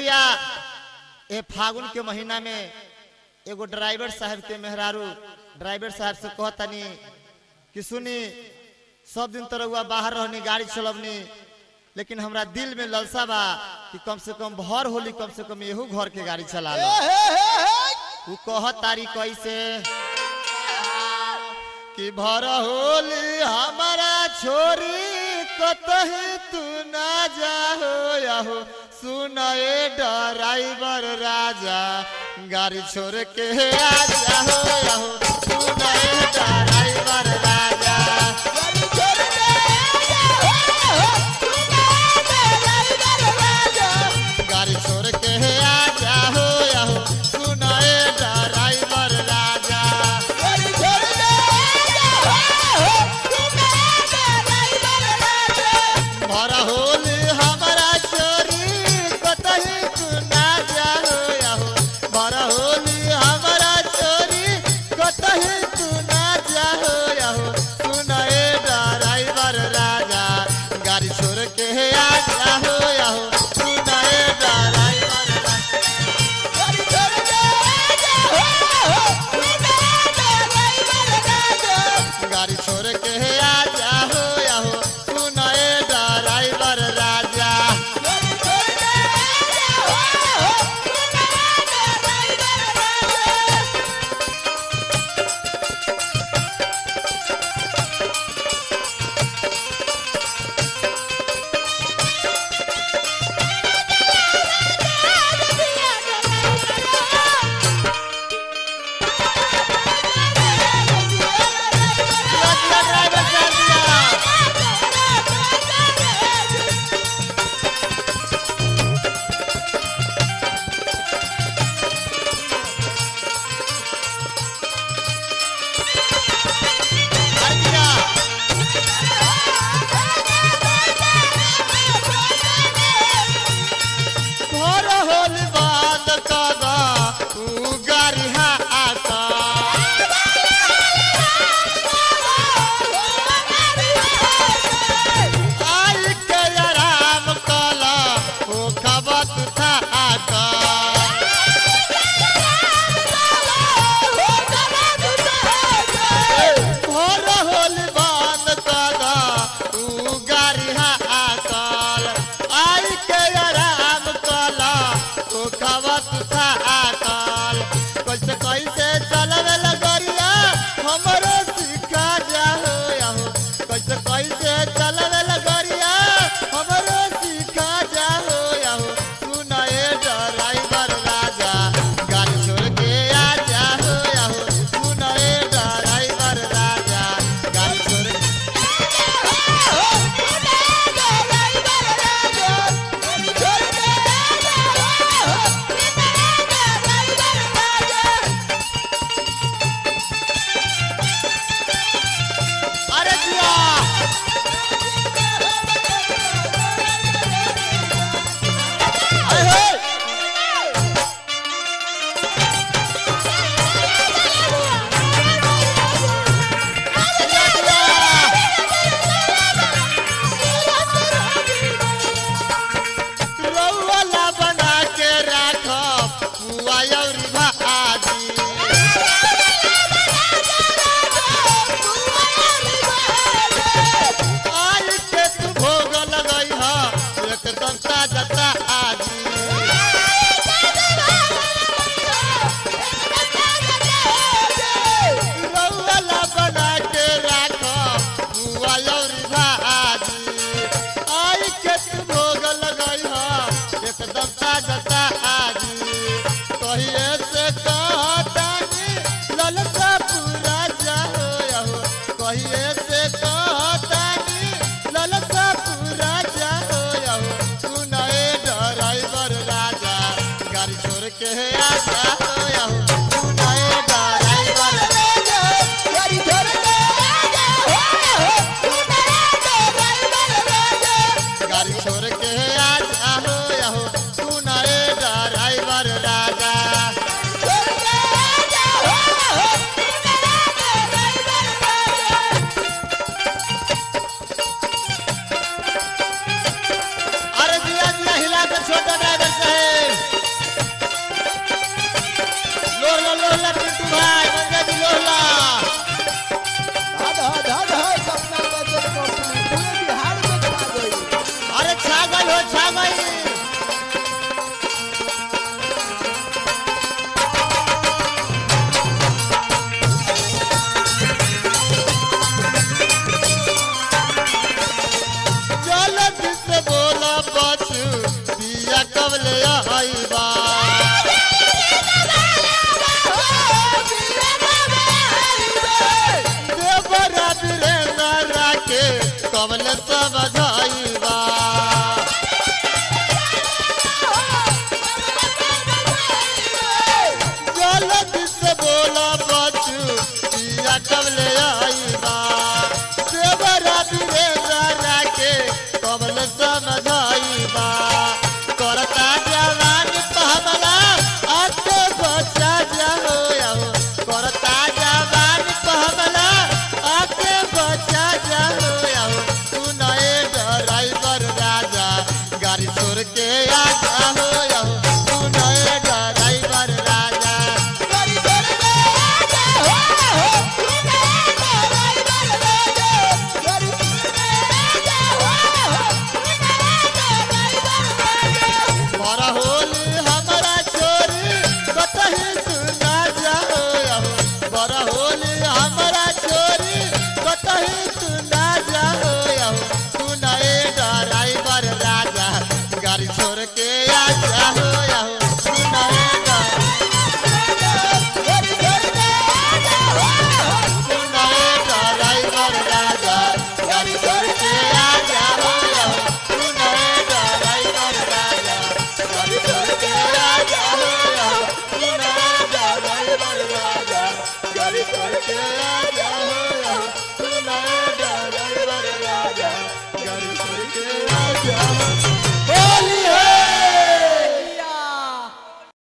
भैया ए फागुन के महीना में एगो ड्राइवर साहब के मेहरारू ड्राइवर साहब से कहतनी कि सुनी सब दिन तो रउआ बाहर रहनी गाड़ी चलवनी लेकिन हमरा दिल में ललसा बा कि कम से कम भर होली कम से कम एहू घर के गाड़ी चला लो उ कह तारी कैसे कि भर होली हमारा छोरी कतही तू ना जाहो याहो सुनए ड्राइवर राजा गाड़ी छोड़ के आ जाहो याहो सुनए ड्राइवर राजा गाड़ी छोड़ के आ जाहो याहो सुनए ड्राइवर राजा भर होली हमारा चोरी कतही तू ना जाहो याहो भर होली हमारा चोरी कतही तू ना जाहो याहो सुनए ड्राइवर राजा गाड़ी छोड़ के आ जाहो याहो सुनए ड्राइवर राजा गाड़ी छोड़ के आ जाहो याहो सुनए ड्राइवर राजा लड़का ड्राइवर साहब दिया। हर दिया। घर होल बांध कदा उ गारिहा आता आई के आराम कला ओ खबत था आता घर होल बांध कदा उ गारिहा आकल आई के आराम कला ओ खबत था आकल कैसे कैसे चलवे लगरिया हमरो सिखा जाहो याहो कैसे कैसे चलवे लगरिया हमरो सिखा जाहो याहो सुनाए ड्राइवर राजा गाड़ी छोड़ के आ जाहो याहो सुनाए ड्राइवर राजा गाड़ी छोड़ कबल समझाइबा जल्दी से बोला बच्चू पिया कबल आइबा देवरा वीरेंद्र के कबल समझाइबा करता जवान पहमला आके बचा जाओ आओ करता जवान पहमला आके बचा जाओ आओ तू नए ड्राइवर राजा गाड़ी छोड़ के आ जाओ आओ तू नए ड्राइवर राजा गाड़ी छोड़ के आ जाओ आओ तू नए ड्राइवर राजा गाड़ी छोड़ के आ जाओ आओ तू नए ड्राइवर राजा बड़ा होली हमारा चोरी कतही सुना जाओ आओ बड़ा होली हमारा चोरी कतही सुना जाओ आओ तू नए ड्राइवर राजा गाड़ी छोड़ के आ जाओ आओ तू नए गाड़ी छोड़ के आ जाओ आओ तू नए ड्राइवर राजा गाड़ी छोड़ के आ जाओ आओ तू नए ड्राइवर राजा गाड़ी छोड़ के आ जाओ आओ तू नए ड्राइवर राजा गाड़ी छोड़ के आ जाओ आओ तू नए ड्राइवर राजा गाड़ी छोड़ के आ जाओ